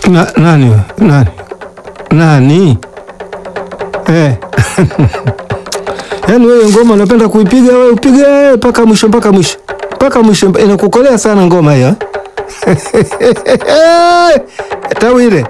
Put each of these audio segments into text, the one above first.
Na, nani we? nani nani eh. Yaani wewe ngoma unapenda kuipiga wewe upige mpaka mwisho mpaka mwisho mpaka mwisho, inakukolea sana ngoma hiyo Tawile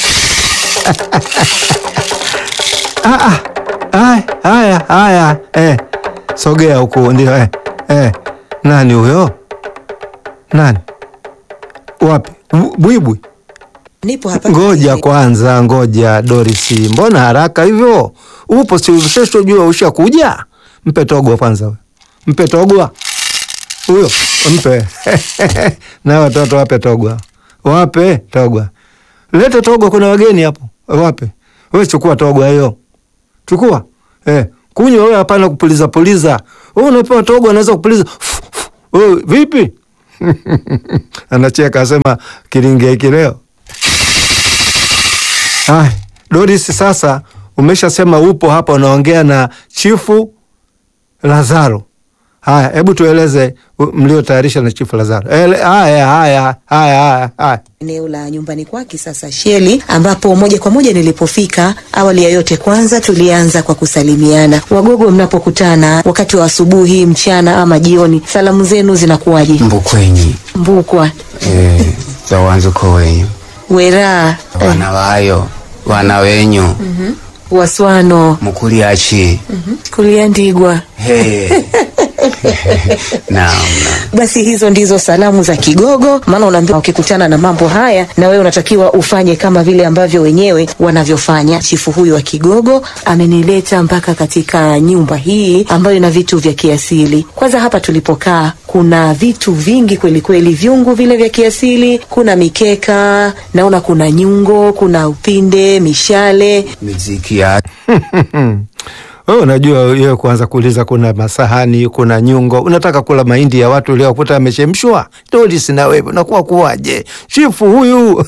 ah, ah. Haya, haya, haya eh. Sogea huku ndio eh. Eh. Nani huyo? Nani? Wapi? Bu- Bwibwi? Nipo hapa. Ngoja kwanza, ngoja Doris, mbona haraka hivyo? Upo si ushashojua ushakuja? Mpe togwa kwanza, we. mpe togwa huyo, mpe na watoto wape togwa, wape togwa, lete togwa, kuna wageni hapo, wape we, chukua togwa hiyo, chukua eh, kunywa wewe, hapana kupuliza puliza. Wewe unapewa togwa, anaweza kupuliza wewe, vipi? Anacheka asema kilinge hiki leo Ay, Doris, sasa umeshasema upo hapa unaongea na Chifu Lazaro. Haya, hebu tueleze u- mliotayarisha na Chifu Lazaro. Ele, haya, haya, haya, haya, haya. eneo la nyumbani kwake sasa Sheli, ambapo moja kwa moja nilipofika, awali ya yote, kwanza tulianza kwa kusalimiana. Wagogo, mnapokutana wakati wa asubuhi, mchana ama jioni, salamu zenu zinakuwaje? mbukwenyi Mbukwa, eh, za wanzuko wenyu Weraa, eh, wana wayo wana wenyu Waswano, mukuliachi Kuliandigwa. Hey. naam naam. Basi hizo ndizo salamu za Kigogo, maana unaambiwa ukikutana na mambo haya na wewe unatakiwa ufanye kama vile ambavyo wenyewe wanavyofanya. Chifu huyu wa Kigogo amenileta mpaka katika nyumba hii ambayo ina vitu vya kiasili. Kwanza hapa tulipokaa kuna vitu vingi kweli kweli, vyungu vile vya kiasili, kuna mikeka, naona kuna nyungo, kuna upinde, mishale. miziki ya Wewe unajua wewe kuanza kuuliza kuna masahani, kuna nyungo, unataka kula mahindi ya watu uliokuta yamechemshwa? Doris, na wewe unakuwa kuwaje? Chifu huyu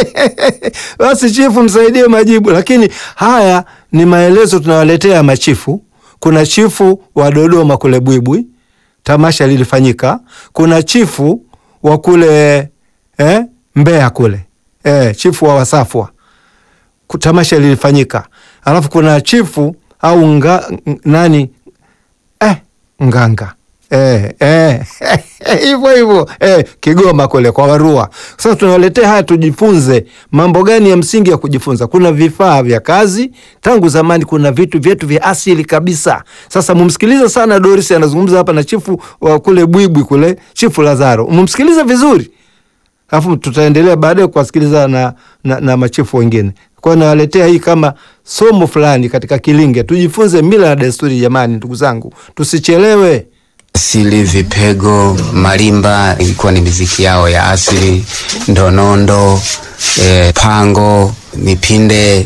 basi chifu msaidie majibu. Lakini haya ni maelezo tunawaletea machifu. Kuna chifu wa Dodoma kule Bwibwi, tamasha lilifanyika. Kuna chifu wa kule eh, Mbeya kule eh, chifu wa Wasafwa ku- tamasha lilifanyika, alafu kuna chifu au nga, n- nani eh, nganga eh, eh, hivyo hivyo eh, Kigoma kule kwa Warua. Sasa tunawaletea haya, tujifunze mambo gani ya msingi ya kujifunza. Kuna vifaa vya kazi tangu zamani, kuna vitu vyetu vya asili kabisa. Sasa mumsikilize sana, Doris anazungumza hapa na chifu wa kule Bwibwi kule, chifu Lazaro, mumsikilize vizuri alafu tutaendelea baadaye kuwasikiliza na, na, na machifu wengine. Kwa hiyo nawaletea hii kama somo fulani katika Kilinge, tujifunze mila na desturi. Jamani, ndugu zangu, tusichelewe. asili vipego marimba ilikuwa ni miziki yao ya asili ndonondo eh, pango mipinde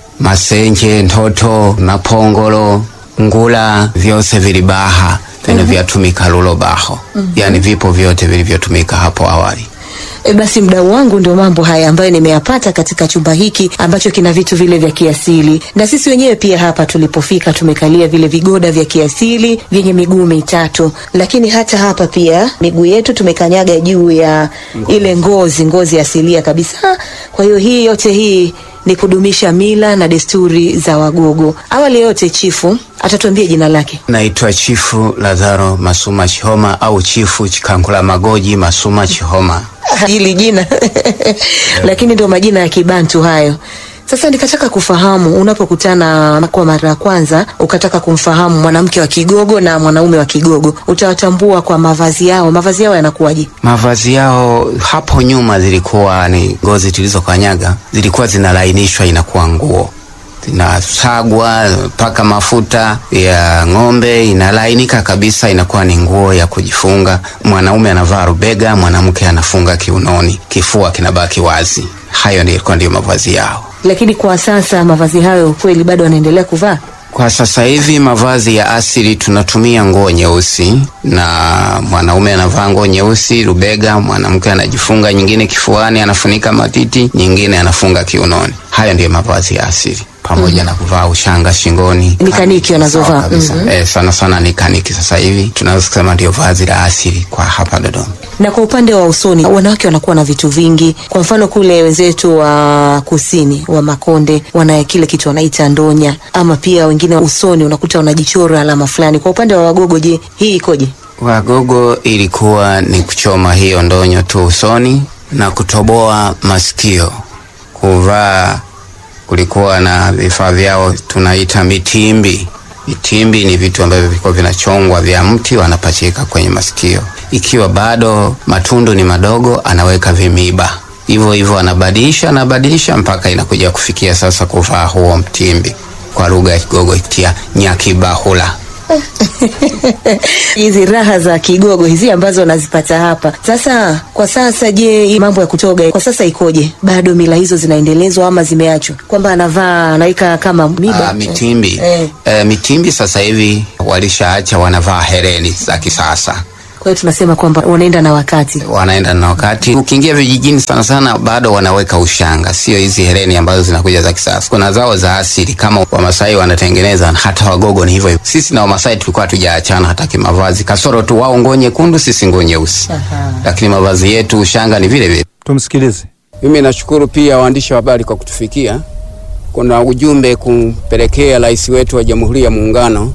masenje ntoto na pongolo ngula vyose vilibaha vino vyatumika lulo baho yani vipo vyote vilivyotumika hapo awali E, basi mdau wangu, ndio mambo haya ambayo nimeyapata katika chumba hiki ambacho kina vitu vile vya kiasili, na sisi wenyewe pia hapa tulipofika tumekalia vile vigoda vya kiasili vyenye miguu mitatu, lakini hata hapa pia miguu yetu tumekanyaga juu ya ile ngozi, ngozi asilia kabisa. Kwa hiyo hii yote hii ni kudumisha mila na desturi za Wagogo. Awali ya yote, chifu atatuambia jina lake. naitwa chifu lazaro masuma chihoma au chifu chikankula magoji masuma chihoma hili jina lakini ndio majina ya Kibantu hayo. Sasa nikataka kufahamu, unapokutana kwa mara ya kwanza ukataka kumfahamu mwanamke wa Kigogo na mwanaume wa Kigogo, utawatambua kwa mavazi yao. Mavazi yao yanakuwaje? mavazi yao hapo nyuma zilikuwa ni ngozi tulizokanyaga zilikuwa zinalainishwa inakuwa nguo zinasagwa mpaka mafuta ya ng'ombe inalainika kabisa inakuwa ni nguo ya kujifunga mwanaume anavaa rubega mwanamke anafunga kiunoni kifua kinabaki wazi hayo ndio ilikuwa ndio mavazi yao Lakini kwa sasa mavazi hayo kweli bado wanaendelea kuvaa? Kwa sasa hivi mavazi ya asili tunatumia nguo nyeusi, na mwanaume anavaa nguo nyeusi rubega, mwanamke anajifunga nyingine kifuani, anafunika matiti, nyingine anafunga kiunoni. Hayo ndiyo mavazi ya asili. pamoja na kuvaa ushanga shingoni. Ni kaniki wanazovaa. Sawa kabisa. Mhm. Eh, sana sana ni kaniki sasa hivi tunaweza kusema ndio vazi la asili kwa hapa Dodoma. Na kwa upande wa usoni, wanawake wanakuwa na vitu vingi. Kwa mfano kule wenzetu wa kusini wa Makonde wana kile kitu wanaita ndonya, ama pia wengine usoni unakuta wanajichora alama fulani. Kwa upande wa Wagogo, je, hii ikoje? Wagogo ilikuwa ni kuchoma hiyo ndonyo tu usoni na kutoboa masikio. Kuvaa kulikuwa na vifaa vyao tunaita mitimbi. Mitimbi ni vitu ambavyo vilikuwa vinachongwa vya mti, wanapachika kwenye masikio. Ikiwa bado matundu ni madogo, anaweka vimiba hivyo hivyo, anabadilisha anabadilisha mpaka inakuja kufikia sasa kuvaa huo mtimbi, kwa lugha ya Kigogo ikitia nyakibahula. hizi raha za Kigogo hizi ambazo wanazipata hapa. Sasa kwa sasa, je, hii mambo ya kutoga kwa sasa ikoje? Bado mila hizo zinaendelezwa ama zimeachwa, kwamba anavaa anaweka kama miba Ah, mitimbi Eh. Eh, mitimbi sasa hivi walishaacha, wanavaa hereni za kisasa, Kwa hiyo tunasema kwamba wanaenda na wakati. wanaenda na wakati. Ukiingia vijijini sana sana, bado wanaweka ushanga, sio hizi hereni ambazo zinakuja za kisasa. Kuna zao za asili kama Wamasai wanatengeneza, hata Wagogo ni hivyo hivyo. Sisi na Wamasai tulikuwa hatujaachana hata kimavazi, kasoro tu wao nguo nyekundu, sisi nguo nyeusi, Aha. lakini mavazi yetu ushanga ni vile vile. Tumsikilize. Mimi nashukuru pia waandishi wa habari kwa kutufikia. Kuna ujumbe kumpelekea rais wetu wa Jamhuri ya Muungano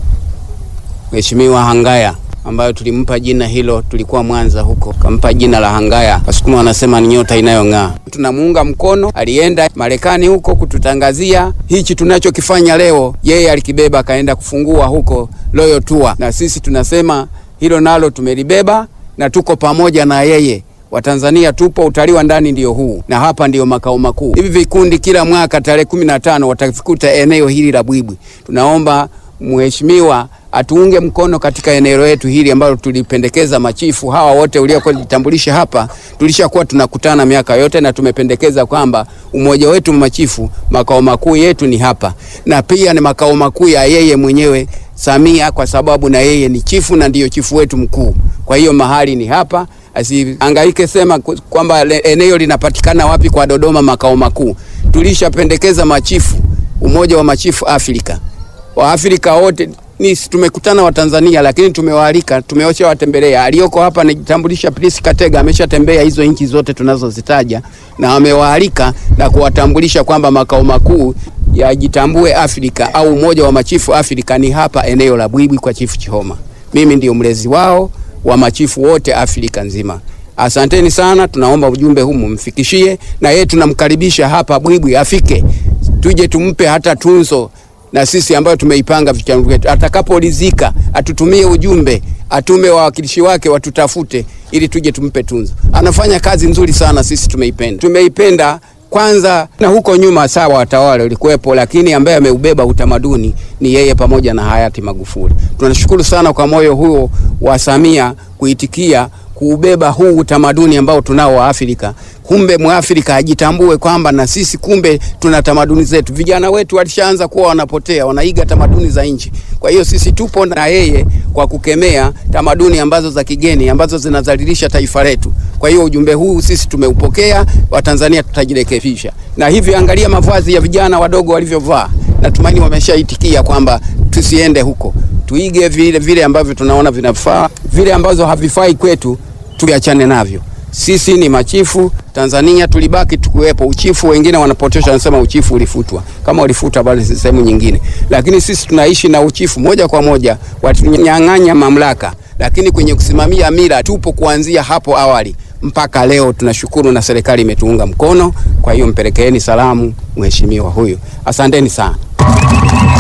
Mheshimiwa Hangaya ambayo tulimpa jina hilo, tulikuwa Mwanza huko, kampa jina la Hangaya. Wasukuma wanasema ni nyota inayong'aa. Tunamuunga mkono, alienda Marekani huko kututangazia hichi tunachokifanya leo, yeye alikibeba akaenda kufungua huko Royal Tour, na sisi tunasema hilo nalo tumelibeba na tuko pamoja na yeye. Watanzania tupo, utalii wa ndani ndio huu, na hapa ndio makao makuu. Hivi vikundi kila mwaka tarehe kumi na tano watavikuta eneo hili la Bwibwi. Tunaomba mheshimiwa atuunge mkono katika eneo letu hili ambalo tulipendekeza machifu hawa wote uliokuwa jitambulisha hapa, tulishakuwa tunakutana miaka yote na tumependekeza kwamba umoja wetu machifu makao makuu yetu ni hapa, na pia ni makao makuu ya yeye mwenyewe Samia, kwa sababu na yeye ni chifu na ndiyo chifu wetu mkuu. Kwa hiyo mahali ni hapa, asihangaike sema ku- kwamba le- eneo linapatikana wapi kwa Dodoma makao makuu. Tulishapendekeza machifu, umoja wa machifu Afrika Waafrika wote ni tumekutana wa Tanzania, lakini tumewaalika, tumeosha watembelea. Aliyoko hapa anajitambulisha Prince Katega, ameshatembea hizo nchi zote tunazozitaja na amewaalika na kuwatambulisha kwamba makao makuu ya Jitambue Afrika au umoja wa machifu Afrika ni hapa eneo la Bwibwi kwa Chifu Chihoma. Mimi ndio mlezi wao wa machifu wote Afrika nzima. Asanteni sana, tunaomba ujumbe huu mumfikishie, na yeye tunamkaribisha hapa Bwibwi afike, tuje tumpe hata tunzo na sisi ambayo tumeipanga vichwa vyetu. Atakapolizika atutumie ujumbe, atume wawakilishi wake watutafute, ili tuje tumpe tunzo. Anafanya kazi nzuri sana, sisi tumeipenda, tumeipenda kwanza. Na huko nyuma sawa, watawala ulikuwepo, lakini ambaye ameubeba utamaduni ni yeye pamoja na hayati Magufuli. Tunashukuru sana kwa moyo huo wa Samia kuitikia kuubeba huu utamaduni ambao tunao wa Afrika. Kumbe Mwafrika ajitambue kwamba na sisi kumbe tuna tamaduni zetu. Vijana wetu walishaanza kuwa wanapotea, wanaiga tamaduni za nchi. Kwa hiyo sisi tupo na yeye kwa kukemea tamaduni ambazo za kigeni ambazo zinazalilisha taifa letu. Kwa hiyo ujumbe huu sisi tumeupokea, Watanzania tutajirekebisha. Na hivi angalia mavazi ya vijana wadogo walivyovaa. Natumaini wameshaitikia kwamba tusiende huko, tuige vile vile ambavyo tunaona vinafaa, vile ambazo havifai kwetu tuviachane navyo. Sisi ni machifu Tanzania, tulibaki tukiwepo. Uchifu wengine wanapotosha, wanasema uchifu ulifutwa. Kama ulifutwa bali si sehemu nyingine, lakini sisi tunaishi na uchifu moja kwa moja. Watunyang'anya mamlaka, lakini kwenye kusimamia mila tupo kuanzia hapo awali mpaka leo. Tunashukuru na serikali imetuunga mkono. Kwa hiyo mpelekeeni salamu mheshimiwa huyu, asanteni sana.